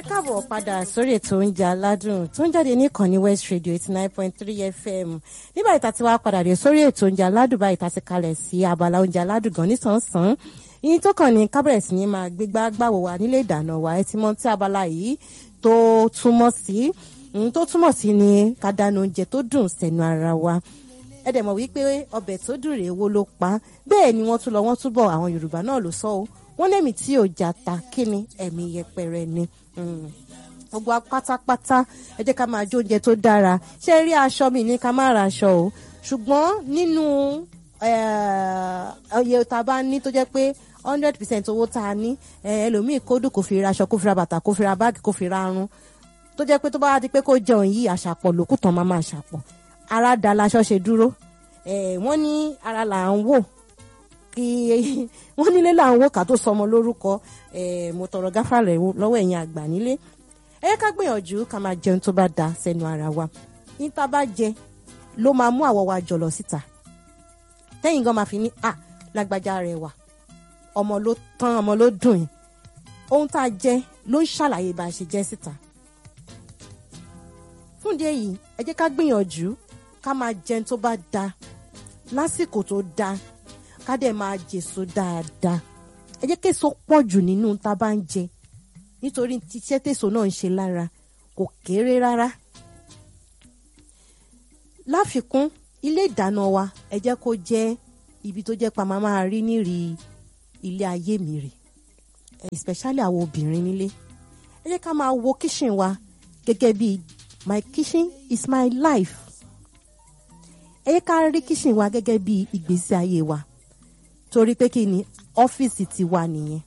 káàbọ̀ padà sórí ètò oúnjẹ aládùn tó ń jáde ní ìkànnì west radio eighty nine point three fm nígbà ìta tí wàá padà dé sórí ètò oúnjẹ aládùn báyìí ta ti kalẹ̀ sí abala oúnjẹ aládùn gan nísànsán yìí tó kàn ní kábẹ̀rẹ̀ sí ní máa gbégbá gbàwò wa nílé ìdáná wa ẹ ti mọ tí abala yìí tó túmọ̀ sí tó túmọ̀ sí ni ká dáná oúnjẹ tó dùn sẹ́nu ara wa ẹ dẹ̀ mọ̀ wípé ọbẹ̀ tó dùn rèé wo ló pa bẹ́ẹ̀ ni wọ́n tún lọ wọ́n túbọ̀ àwọn yorùbá náà ló sọ ọ́ wọ́n lẹ́mìí tí ò jata kí ni ẹ̀mí yẹpẹrẹ ni gbogbo pátápátá ẹ jẹ́ ká máa jó oúnjẹ tó dára ṣé rí aṣọ mi ní ká má ra aṣọ o ṣùgbọ́n nínú iye tá a bá ní tó jẹ́ pé hundred percent owó tá a ní ẹlòmíì kódù kò fi ra aṣọ kó fi ra bàtà kó fi ra báàgì kó fi ra arun tó jẹ́ pé tó bá di pé kó jẹun yìí àṣàpọ̀ lòkùtàn máa máa ṣàpọ̀ ara da laṣọ ṣe dúró wọ́n ní ara là ń wò kí wọ́n nílé là ń wò ká tó sọmọ lórúkọ mo tọrọ gáfàrẹ̀ lọ́wọ́ ẹ̀yin àgbà nílé ẹ ká gbìyànjú ká máa jẹun tó bá da sẹ́nu ara wa ní tá a bá jẹ ló máa mú àwọ̀ wa jọ̀lọ̀ síta tẹ́yìn gan máa fi ní à lágbájá rẹ̀ wà ọmọ ló tán ọmọ ló dùn yìí ohun tá a jẹ ló ń ṣàlàyé bá a ṣe jẹ síta fún ìdí èyí ẹ jẹ́ ká gbìyànjú ká máa jẹun tó bá da lásìkò tó da ká dẹ̀ máa jèso dáadáa ẹ jẹ́ késo pọ̀ jù nínú tá a bá ń jẹ nítorí tíṣẹ́ tèso náà ń ṣe lára kò kéré rárá. láfikún ilé ìdáná wa ẹ jẹ́ kó jẹ́ ibi tó jẹ́ pa máa máa rí nírì ilé ayé mi rè especially àwọn obìnrin nílé ẹ jẹ́ ká máa wo kíṣìn wa gẹ́gẹ́ bí my kitchen is my life ẹ jẹ́ ká rí kíṣìn wa gẹ́gẹ́ bí ìgbésí ayé wa torí pé kí ni ọ́fíìsì ti wà nìyẹn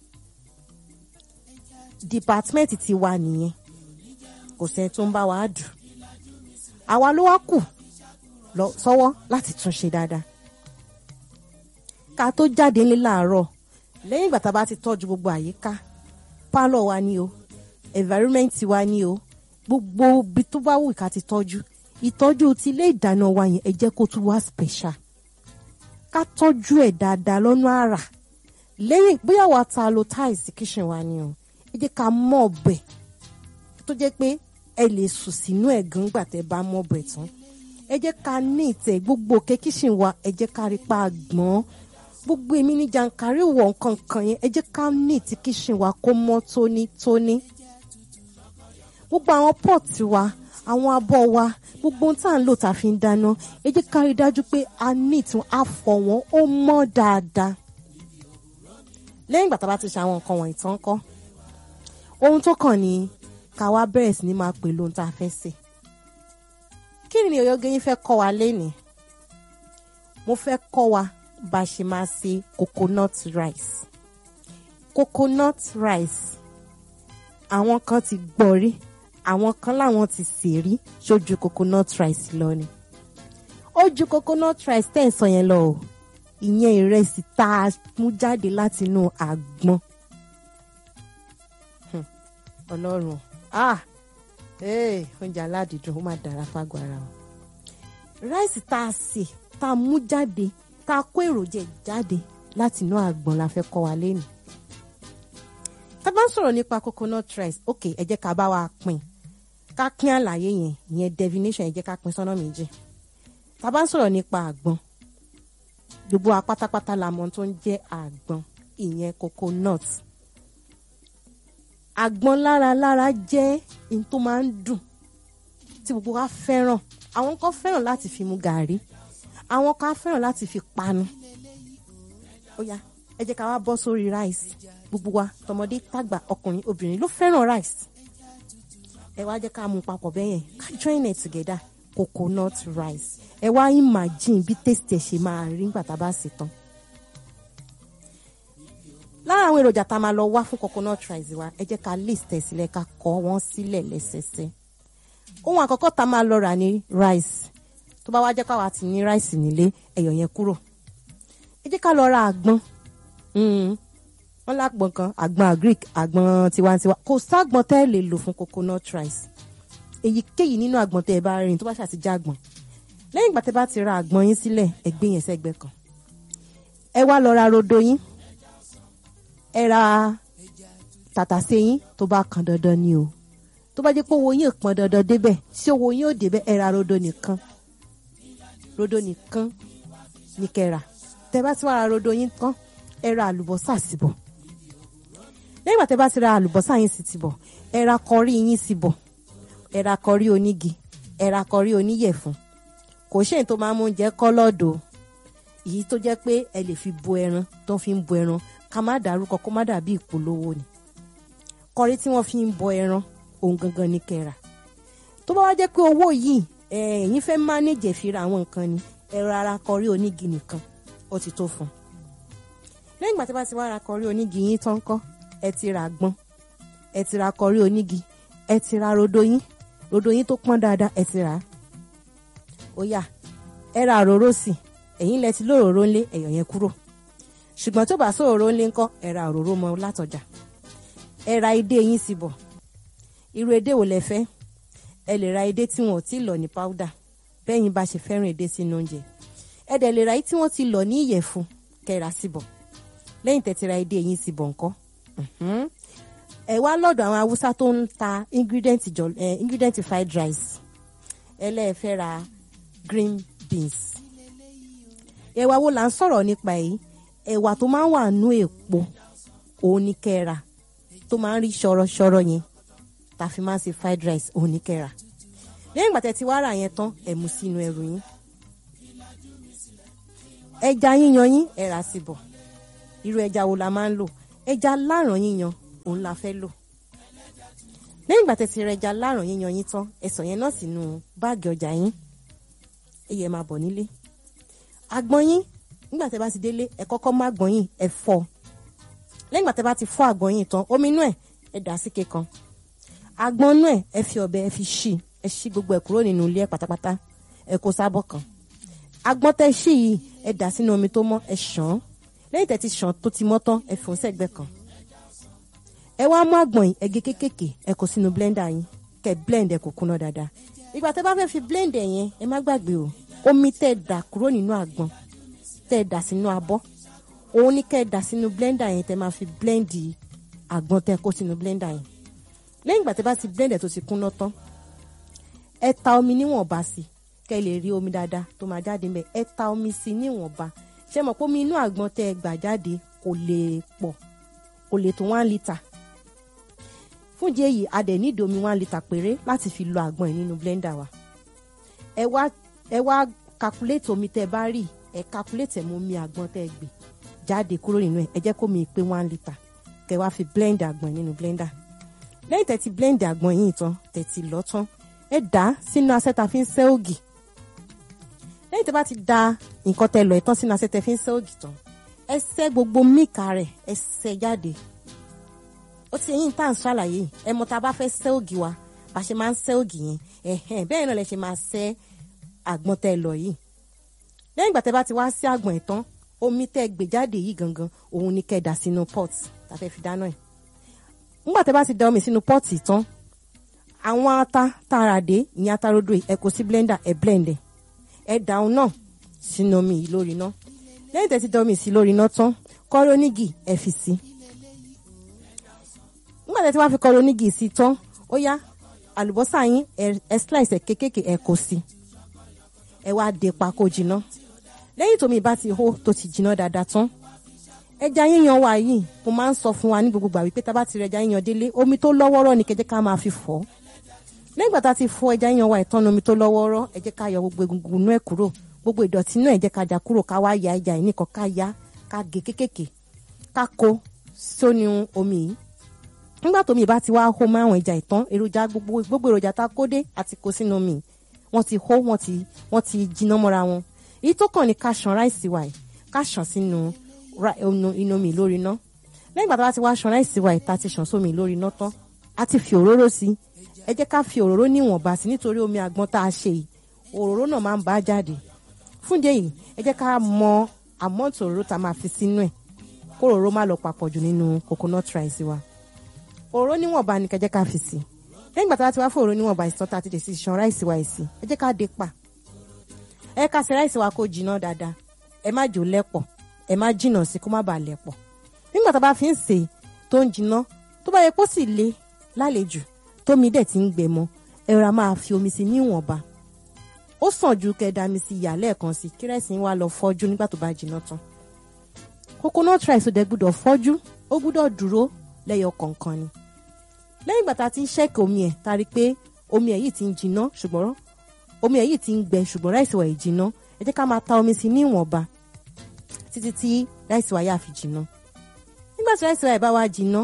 dìpátímẹ́ǹtì ti wà nìyẹn kò sẹ́ni tó ń bá wa dùn àwa ló wá kù lọ sọ́wọ́ láti tún ṣe dáadáa ká tó jáde ńlẹ̀ láàárọ̀ lẹ́yìn ìgbà tá a bá ti tọ́jú gbogbo àyíká pálọ̀ wa ni o environment wa ni o gbogbo ibi tó bá wù ká ti tọ́jú ìtọ́jú ti ilé ìdáná wa yẹn ẹ jẹ́ kó tún wá special ká tọ́jú ẹ̀ dáadáa lọ́nà àrà lẹ́yìn bóyá wa ta lo tiles kitchen wa ni o ẹ jẹ́ ká mọ̀ ọbẹ̀ tó jẹ́ pé ẹ lè sùn sínú ẹ̀ gan gbà tẹ́ bá mọ̀ ọbẹ̀ tán ẹ jẹ́ ká ní ìtẹ̀ gbogbo òkè kitchen wa ẹ jẹ́ ká rí pa gbọ́n gbogbo èmi ní jàǹkárí wọ̀ nǹkan kan yẹn ẹ jẹ́ ká ní ìtì kitchen wa kó mọ́ tónítóní gbogbo àwọn pọ́ọ̀tì wa àwọn abọ́ wa gbogbo ohun tá à ń lò tá a fi ń dáná ẹ jẹ́ ká rí dájú pé a ní ìtún àfọ̀ wọn ó mọ́ dáadáa lẹ́yìn ìgbà tá a bá ti ṣe àwọn nǹkan wọ̀nyí tán kọ́ ohun tó kàn ní ká wá bẹ̀rẹ̀ sí ní máa pè lóhun tá a fẹ́ sè kí ni Oyoge yín fẹ́ kọ́ wa lénìí mo fẹ́ kọ́ wa bá a ṣe máa ṣe coconut rice coconut rice àwọn kan ti gbọ́ rí àwọn kan láwọn ti sè rí ṣojú coconut rice lọ ni ó ju coconut rice tẹ́ ẹ̀ sọ yẹn lọ o ìyẹn ìrẹsì tá a mú jáde látinú àgbọn ọlọ́run ah oúnjẹ aládìídùn ó máa dára fágọ̀ ara o ráìsì tá a sè tá a mú jáde tá a kó èròjà jáde látinú àgbọn la fẹ́ kọ́ wa lẹ́nu tá a bá ń sọ̀rọ̀ nípa coconut rice ok ẹ jẹ́ ká bá wa pín ká pín àlàyé yẹn ìyẹn definition ẹ jẹ́ ká pín sọ́nà méjì tá a bá ń sọ̀rọ̀ nípa àgbọn gbogbo wa pátápátá la mọ̀ tó ń jẹ́ àgbọn ìyẹn coconut àgbọn lára lára jẹ́ in tó máa ń dùn tí gbogbo wa fẹ́ràn àwọn kan fẹ́ràn láti fi mu gàrí àwọn kan fẹ́ràn láti fi panu ó yá ẹ jẹ́ ká wá bọ́ sórí rice gbogbo wa tọmọdé tàgbà ọkùnrin obìnrin ló fẹ́ràn rice ẹ wá jẹ́ ká mú papọ̀ bẹ́ẹ̀ yẹn ká join it together coconut rice ẹ wá imagine bí taste ẹ̀ ṣe máa rí nígbà tá a bá sè tán lára àwọn èròjà tá a máa lọ wá fún coconut rice wa ẹ jẹ́ ká list ẹ̀ sílẹ̀ ká kọ wọ́n sílẹ̀ lẹ́sẹsẹ ohun àkọ́kọ́ tá a máa lọ rà ní rice tó bá wá jẹ́ káwa ti ní rice nílé ẹ̀yọ̀ yẹn kúrò ẹ jẹ́ ká lọ ra àgbọn wọ́n lágbọ̀n kan àgbọn agric àgbọn tiwantiwa kò ságbọn tẹ́ ẹ lè lò fún coconut rice èyíkéyìí nínú àgbọn tẹ́ ẹ bá rìn tó bá ṣàtijọ́ àgbọn lẹ́yìn ìgbà tẹ́ bá ti ra àgbọn yín sílẹ̀ ẹ gbé yẹn sẹ́gbẹ́ kan ẹ wá lọ ra rodo yín ẹ ra tàtàṣé yín tó bá kan dandan ni o tó bá jẹ́ pé owó yín ò pọn dandan débẹ̀ tí owó yín ò débẹ̀ ẹ ra rodo nìkan rodo nìkan ní kẹrà tẹ bá ti wá ra rodo yín tán ẹ ra àlùbọ́sà síbọ̀ lẹ́yìn ìgbà tẹ bá ti ra àlùbọ́sà yín sí ti bọ̀ ẹ ra kọrí yín sí bọ̀ ẹ ra kọrí onígi ẹ ra kọrí oníyẹ̀fun kò ṣe èyí tó máa ń mú oúnjẹ kọ́ lọ́dọ̀ èyí tó jẹ́ pé ẹ lè fi bo ẹran tó fi ń bo ẹran ká má dárúkọ kó má dàbí ìpolówó ni kọrí tí wọ́n fi ń bọ ẹran òun gangan ní kẹrà tó bá wá jẹ́ pé owó yìí ẹ̀yin fẹ́ mánéjì fi ra àwọn nǹkan ni ẹ ra ara kọrí onígi nìkan ó ti tó fún un lẹ́yìn ìgbà tí bá ti wá ra kọrí onígi yín tán kọ́ ẹ ti ra àgbọn ẹ ti ra kọrí onígi ẹ ti ra rodo yín rodo yín tó pọ́n dáadáa ẹ ti rà á ó yá ẹ ra òróró sí ẹ̀yin lẹ ti lóròró ńlé ẹ̀yọ̀ yẹn kúrò ṣùgbọ́n tó bá sóròró ńlé ńkọ́ ẹ ra òróró mọ́ látọjà ẹ ra edé yín sí bọ̀ irú edé wo lẹ fẹ́ ẹ lè ra edé tí wọn ò tí lọ̀ ní powder bẹ́yìn bá ṣe fẹ́ràn edé sínú oúnjẹ ẹ dẹ̀ lè ra èyí tí wọ́n ti lọ̀ ní ìyẹ̀fun kẹ́ra sí bọ̀ lẹ́yìn tẹ́ ti ra edé yín sí bọ̀ ńkọ́ ẹ wá lọ́dọ̀ àwọn haúsá tó ń ta ingredient jọ ẹ ingredient fried rice ẹ lẹ́ẹ̀ fẹ́ ra green beans ẹ̀wà wo là ń sọ̀rọ̀ nípa yìí ẹ̀wà tó máa ń wà nú èpo òun ní kẹ́ra tó máa ń rí ṣọ̀rọ̀ṣọ̀rọ̀ yẹn tá a fi máa ń ṣe fried rice òun ní kẹ́ra lẹ́yìn ìgbà tẹ́ ti wá rà yẹn tán ẹ mú sínú ẹrù yín ẹja yíyan yín ẹ rà sí bọ̀ irú ẹja wo la máa ń lò ẹja láràn yíyan òun la fẹ́ lò lẹ́yìn ìgbà tẹ́ ti rẹ ẹja láràn yíyan yín tán ẹ sọ yẹn náà sínú báàgì ọjà yín ẹ yẹ máa bọ̀ nílé àgbọn yín nígbà tẹ́ bá ti délé ẹ kọ́kọ́ mú àgbọn yín ẹ fọ́ lẹ́yìn ìgbà tẹ́ bá ti fọ́ àgbọn yín tán omi inú ẹ̀ ẹ dà sí kékan àgbọn inú ẹ̀ ẹ fi ọ̀bẹ ẹ fi ṣí ẹ ṣí gbogbo ẹ̀ kúrò nínú ilé ẹ̀ pátápátá ẹ kó sábọ̀ kan àgbọn tẹ́ ṣí yìí ẹ dà sínú omi tó mọ́ ẹ ṣàn án lẹ́yìn tẹ́ ti ṣàn tó ti mọ́ tán ẹ fòun sẹ́gbẹ́ kan ẹ wá mú àgbọn yìí ẹ gé kékèké ẹ kó sínú blender yín kẹ́ blend ẹ kó kúná dáadáa ìgbà tẹ́ bá fẹ́ fi blend ẹ yẹn ẹ má gbàgbé o omi tẹ́ dà kúrò nínú àgbọn tẹ́ dà sínú abọ́ òun ní kẹ́ dà sínú blender yẹn tẹ́ máa fi blend àgbọn tẹ́ kó sínú blender yẹn lẹ́yìn ìgbà tẹ́ bá ti blend ẹ tó ti kúná tán ẹ ta omi níwọ̀nba sí kẹ́ lè rí omi dáadáa tó máa jáde ńbẹ̀ ẹ ta omi sí níwọ̀nba ṣé mọ̀ pé omi inú àgbọn tẹ́ gbà jáde kò lè pọ̀ kò lè tó one litre fún ìdí èyí a dẹ̀ nídìí omi one litre péré láti fi lọ àgbọn yìí nínú blender wa ẹ wá ẹ wá calculate omi tẹ́ bá rí ẹ calculate ẹ mú omi àgbọn tẹ́ gbé jáde kúrò nínú ẹ ẹ jẹ́ kó mi pé one litre kẹ́ wá fi blend àgbọn nínú blender lẹ́yìn tẹ́ ti blend àgbọn yìí tán tẹ́ ti lọ tán ẹ dà á sínú asẹ́ ta fi ń sẹ́ ògì lẹ́yìn tẹ́ bá ti da nǹkan tẹ́ lọ ẹ̀ tán sínú asẹ́ tẹ́ fi ń sẹ́ ògì tán ẹ sẹ́ gbogbo míìkà rẹ̀ ẹ sẹ́ jáde ó ti yín tá à ń ṣàlàyé ẹ mọ tá a bá fẹ́ sẹ́ ògì wa bá ṣe máa ń sẹ́ ògì yẹn ẹ̀hẹ́n bẹ́ẹ̀ náà lẹ ṣe máa sẹ́ àgbọn tẹ́ lọ yìí lẹ́yìn ìgbà tẹ́ bá ti wá sí àgbọn ẹ̀ tán omi tẹ́ gbé jáde yìí gangan òun ni kẹ́ dà sínú pot tá a fẹ́ fi dáná ẹ̀ nígbà tẹ́ bá ti da omi sínú pot tán àwọn ata tààrà dé ìyẹn ata rodo ẹ kó sí blender ẹ blend ẹ ẹ dà òun náà sínú omi yìí lórí iná lẹ́yìn tẹ́ ti da omi sí lórí iná tán kọ́rọ́ onígì ẹ fi sí nígbà tẹ́ ti wá fi kọ́rọ́ onígì sí tán ó yá àlùbọ́sà yín ẹ slice ẹ kékèké ẹ kó sí ẹ wá dé pa kó jiná lẹ́yìn tómi bá ti hó tó ti jiná dáadáa tán ẹja yíyan wa yìí mo máa ń sọ fún wa ní gbogbo gbà wípé tá a bá ti rẹ ẹja yíyan délé omi tó lọ́wọ́rọ́ ni kẹjẹ́ ká máa fi fọ̀ lẹ́yìn ìgbà tá a ti fọ ẹja yíyan wa ìtọ́nu omi tó lọ́wọ́rọ́ ẹ jẹ́ ká yọ gbogbo egungun inú ẹ̀ kúrò gbogbo ìdọ̀tí inú ẹ̀ jẹ́ ká já kúrò ká wá ya ẹja yìí nìkan ká ya ká gé kékèké ká kó sóní omi yìí nígbà tómi bá ti wá hó mọ́ àwọn ẹja ìtàn èròjà gbogbo gbogbo èròjà tá a kó dé àti kó sínú omi wọ́n ti hó wọ́n ti wọ́n ti jiná mọ́ra wọn èyí tó kàn ní ká ṣan ráìsì wa yìí ká ṣan sínú inú omi lórí iná lẹ́yìn ìgbà tó bá ti wá ṣan ráìsì wa yìí tá a ti ṣan sómi lórí iná tán a ti fi òróró sí ẹ jẹ́ ká fi òróró níwọ̀nba sí nítorí omi àgbọn tá a ṣe yìí òróró náà máa ń bá jáde fún ìdí èyí ẹ jẹ́ ká mọ àmọ́ǹtì òróró tá a máa fi sínú ẹ̀ kó òróró má lọ papọ̀ jù nínú coconut rice wa òróró níwọ̀nba ni kẹjẹ́ ká fi sí lẹ́yìn ìgbà tó bá ti wá fún òróró níwọ̀nba ìsàn tá a ti dè sí ṣan ráìsì wa yìí sí ẹ jẹ́ ká dé pa ẹ ká ṣe ráìsì wa kó jiná dáadáa ẹ má jò lẹ́pọ̀ ẹ má jìnà sí kó má bàa lẹ́pọ̀ nígbà tá a bá fi ń sè tó ń jiná tó bá yẹ kó sì le lálejò tómi dẹ̀ ti ń gbẹ mọ́ ẹ ra máa fi omi sí níwọ̀nba ó sàn ju kẹdà mi sí ìyá lẹ́ẹ̀kan sí kírẹ́sì wa lọ fọ́jú nígbà tó bá jiná tán coconut rice ó dẹ̀ gbúdọ̀ fọ́jú ó gbúdọ̀ dúró lẹ́yọ kọ̀ọ̀kan ni lẹ́yìn ìgbà tá a ti ń ṣẹ́ẹ̀kì omi ẹ̀ tá a rí i pé omi ẹ̀ yìí ti ń jiná ṣùgbọ́n omi ẹ̀ yìí ti ń gbẹ ṣùgbọ́n ráìsì wa yìí jiná ẹ jẹ́ ká máa ta omi sí ní ìwọ̀nba títí tí ráìsì wa yà fi jiná nígbà tí ráìsì wa yìí bá wá jiná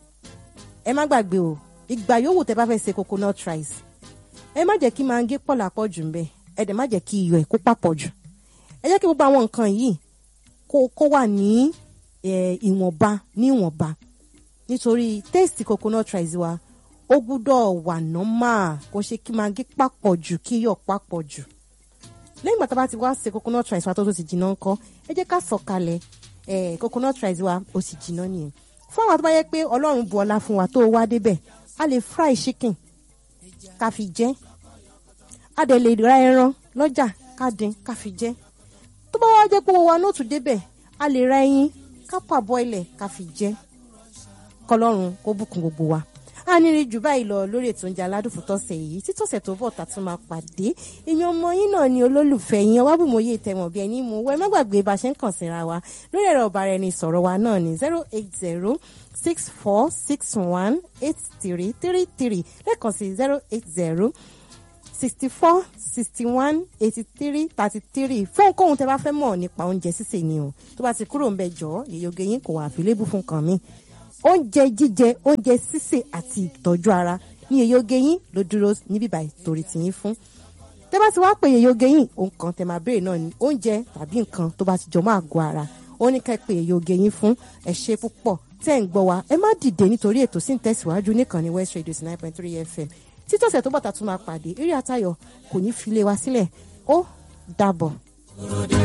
ẹ má gbàgbé o ìgbà yòówù tẹ bá fẹ́ ṣe coconut rice ẹ má jẹ́ kí mangí pọ̀ lápọ̀ jù ńbẹ̀ ẹ dẹ̀ má jẹ́ kí iyọ̀ ẹ̀ kó papọ̀ jù ẹ jẹ́ kí gbogbo àwọn nǹkan yìí kó kó wà ní ìwọ̀nba ní ìwọ̀nba nítorí taste coconut rice wa ó gbúdọ̀ wà normal kó ṣe kí mangí papọ̀ jù kí iyọ̀ papọ̀ jù lẹ́yìn ìgbà tá a bá ti wá ṣe coconut rice wa tó tó ti jiná ńkọ́ ẹ jẹ́ ká sọ̀kalẹ̀ coconut rice wa ó sì jiná nìyẹn fún àwọn tó bá yẹ pé ọlọ́run bu ọlá fún wa tó wá débẹ̀ a lè fry chicken ká fi jẹ a dẹ̀ lè ra ẹran lọ́jà ká dín ká fi jẹ tó bá wá jẹ́ pé wa náà tún débẹ̀ a lè ra ẹyin ká parboil ká fi jẹ kọlọ́run kó bùkún gbogbo wa a ní rí jù báyìí lọ lórí ètò oúnjẹ aládùn fún tọ́sẹ̀ yìí títọ́sẹ̀ tó bọ̀ tá tún máa pàdé èèyàn ọmọ yín náà ni olólùfẹ́ yín ọwábùmọ̀yé tẹ̀wọ̀n bí ẹni mú wẹ́ má gbàgbé bá a ṣe ń kàn síra wa lórí ẹ̀rọ ọ̀bàrà ẹni sọ̀rọ̀ wa náà ní zero eight zero six four six one eight three three three lẹ́ẹ̀kan sí zero eight zero sixty four sixty one eighty three thirty three fún ohunkóhun tẹ bá fẹ́ mọ̀ nípa oúnjẹ sísè ni o tó bá ti kúrò ń bẹ jọ yèyóge yín kò wà àfilébù fún kan mi oúnjẹ jíjẹ oúnjẹ sísè àti ìtọ́jú ara ní yèyóge yín ló dúró níbí báyìí torí tìyín fún tẹ bá ti wá pè yèyóge yín ohun kan tẹ máa béèrè náà ni oúnjẹ tàbí nǹkan tó bá ti jọ máa gọ ara ó ní ká pè yèyóge yín fún ẹ ṣé púpọ̀ tẹ́ ń gbọ́ wa ẹ má dìde nítorí ètò sí ń tẹ̀síwájú níkànnì West Radio nine point three FM títọ́sẹ̀ tó bọ̀tà tún máa pàdé eré àtayọ̀ kò ní fi lé wa sílẹ̀ ó dàbọ̀.